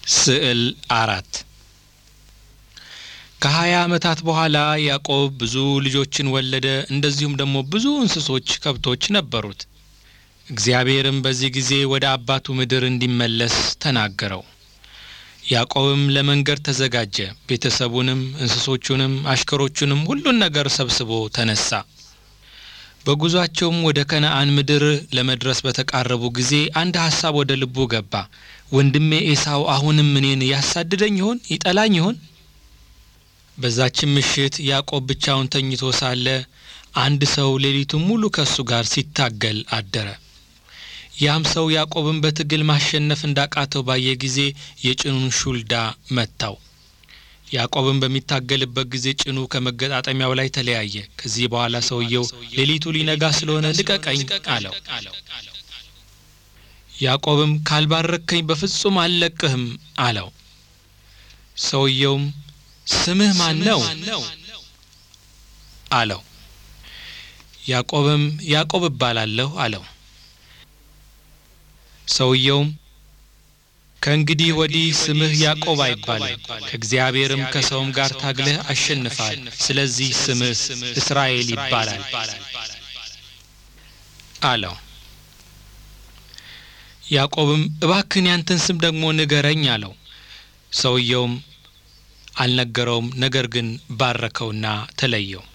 ስዕል አራት ከሀያ ዓመታት በኋላ ያዕቆብ ብዙ ልጆችን ወለደ። እንደዚሁም ደግሞ ብዙ እንስሶች፣ ከብቶች ነበሩት። እግዚአብሔርም በዚህ ጊዜ ወደ አባቱ ምድር እንዲመለስ ተናገረው። ያዕቆብም ለመንገድ ተዘጋጀ። ቤተሰቡንም፣ እንስሶቹንም፣ አሽከሮቹንም ሁሉን ነገር ሰብስቦ ተነሳ። በጉዟቸውም ወደ ከነአን ምድር ለመድረስ በተቃረቡ ጊዜ አንድ ሐሳብ ወደ ልቡ ገባ። ወንድሜ ኤሳው አሁንም እኔን ያሳድደኝ ይሆን? ይጠላኝ ይሆን? በዛችም ምሽት ያዕቆብ ብቻውን ተኝቶ ሳለ አንድ ሰው ሌሊቱን ሙሉ ከእሱ ጋር ሲታገል አደረ። ያም ሰው ያዕቆብን በትግል ማሸነፍ እንዳቃተው ባየ ጊዜ የጭኑን ሹልዳ መታው። ያዕቆብን በሚታገልበት ጊዜ ጭኑ ከመገጣጠሚያው ላይ ተለያየ። ከዚህ በኋላ ሰውየው ሌሊቱ ሊነጋ ስለሆነ ልቀቀኝ አለው። ያዕቆብም ካልባረከኝ በፍጹም አልለቅህም አለው። ሰውየውም ስምህ ማን ነው አለው። ያዕቆብም ያዕቆብ እባላለሁ አለው። ሰውየውም ከእንግዲህ ወዲህ ስምህ ያዕቆብ አይባልም፣ ከእግዚአብሔርም ከሰውም ጋር ታግለህ አሸንፋል። ስለዚህ ስምህ እስራኤል ይባላል አለው። ያዕቆብም እባክህን ያንተን ስም ደግሞ ንገረኝ አለው። ሰውየውም አልነገረውም፣ ነገር ግን ባረከውና ተለየው።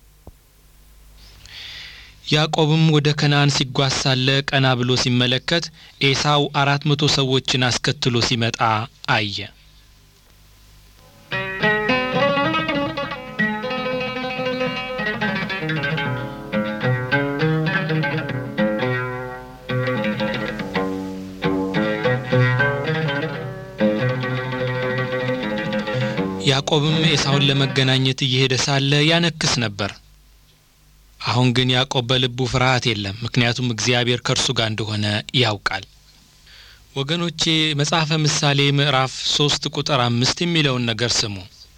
ያዕቆብም ወደ ከነአን ሲጓዝ ሳለ ቀና ብሎ ሲመለከት ኤሳው አራት መቶ ሰዎችን አስከትሎ ሲመጣ አየ። ያዕቆብም ኤሳውን ለመገናኘት እየሄደ ሳለ ያነክስ ነበር። አሁን ግን ያዕቆብ በልቡ ፍርሃት የለም፣ ምክንያቱም እግዚአብሔር ከእርሱ ጋር እንደሆነ ያውቃል። ወገኖቼ መጽሐፈ ምሳሌ ምዕራፍ ሶስት ቁጥር አምስት የሚለውን ነገር ስሙ።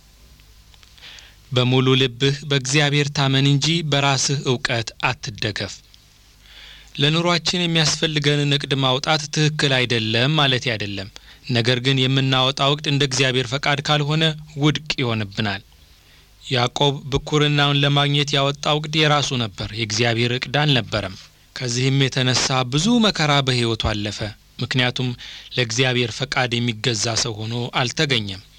በሙሉ ልብህ በእግዚአብሔር ታመን እንጂ በራስህ እውቀት አትደገፍ። ለኑሯችን የሚያስፈልገንን እቅድ ማውጣት ትክክል አይደለም ማለት አይደለም። ነገር ግን የምናወጣው እቅድ እንደ እግዚአብሔር ፈቃድ ካልሆነ ውድቅ ይሆንብናል። ያዕቆብ ብኩርናውን ለማግኘት ያወጣው እቅድ የራሱ ነበር፣ የእግዚአብሔር እቅድ አልነበረም። ከዚህም የተነሳ ብዙ መከራ በሕይወቱ አለፈ። ምክንያቱም ለእግዚአብሔር ፈቃድ የሚገዛ ሰው ሆኖ አልተገኘም።